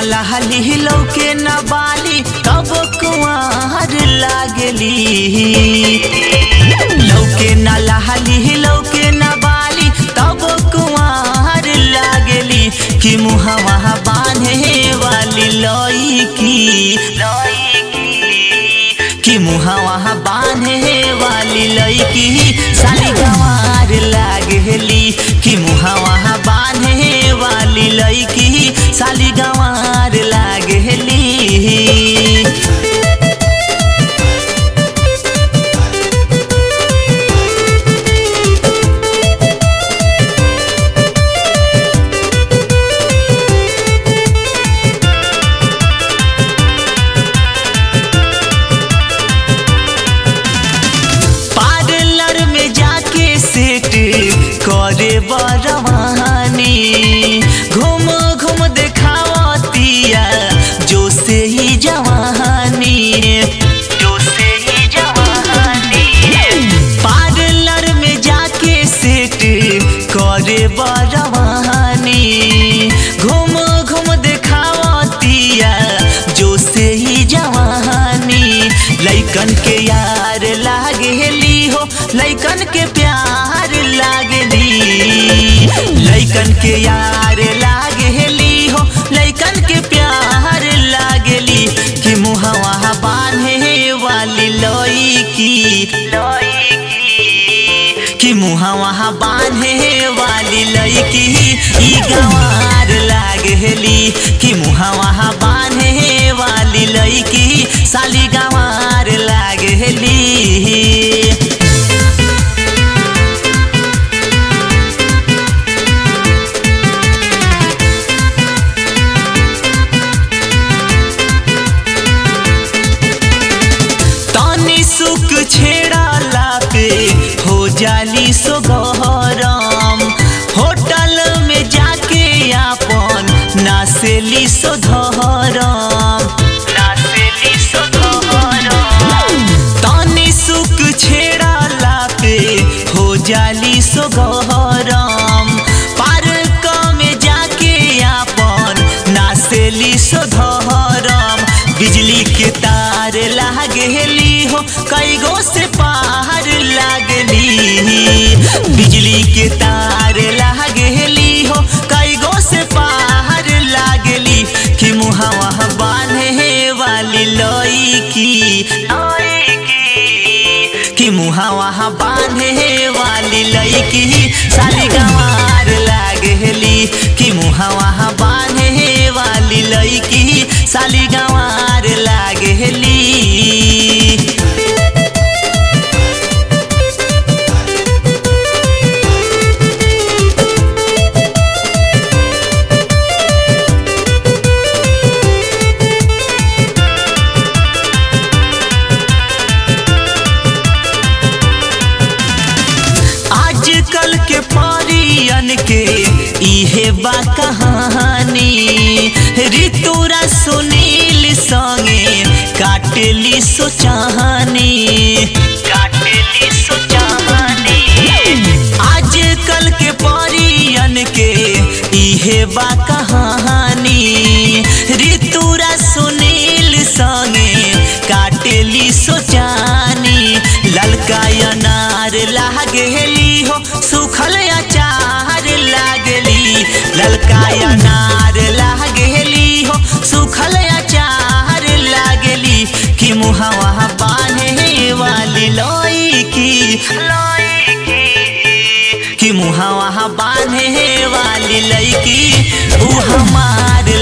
लहली लौके न बाली तब कुआर लागली लौके न लहली लौके न बाली तब कुआर लागली कि मुहवा बांधे वाली लईकी कि मुहवा बांधे वाली लईकी साली गंवार लागली कि मुहवा बांधे वाली लईकी साली गंवार लागली पार्लर में जाके सेट करे बरवानी घूम घूम देखावतिया जो से ही जवानी जो से ही जवानी पार्लर में जाके सेट करे बरवानी घूम घूम देखावतिया जो से ही जवानी लैकन के यार लागेली हो लैकन के प्यार लागेली लैकन के यार लागेली हो लैकन के प्यार लागेली कि मुहवा बांधे वाली लईकी कि मुहवा बांधे वाली लईकी ई गंवार लागेली कि मुहवा बांधे वाली लईकी साली गंवार लागेली तनी सुख छेड़ाला पे हो जाली सो गहरम होटल में जाके आपन नासेली सो धरम नासेली सो धरम तनी सुख छेड़ाला पे हो जाली सो गहरम पार्क में जाके आपन नासेली सो धरम बिजली के तार लागेली हो कई गो से पार लागली बिजली के तार लागेली हो कई गो से पार लागली कि मुहवा बांधे वाली लईकी कि मुहवा बांधे वाली लईकी साली गंवार लागेली कि मुहवा बांधे वाली लईकी साली गंवार लागेली आजकल के परियन के इहे बा कहानी ऋतुरा सुनील संगे काटेली सोचानी काटेली सोचानी आजकल के परियन के इहे बा कहानी ऋतुरा सुनील संगे काटेली सोचानी ललका अनार लागेली हो सुखल अचार लागेली ललका अनार लागेली हो सुखल अचार लागेली कि मुहवा बांधे वाली लईकी कि मुहवा बांधे वाली लईकी ऊ हमार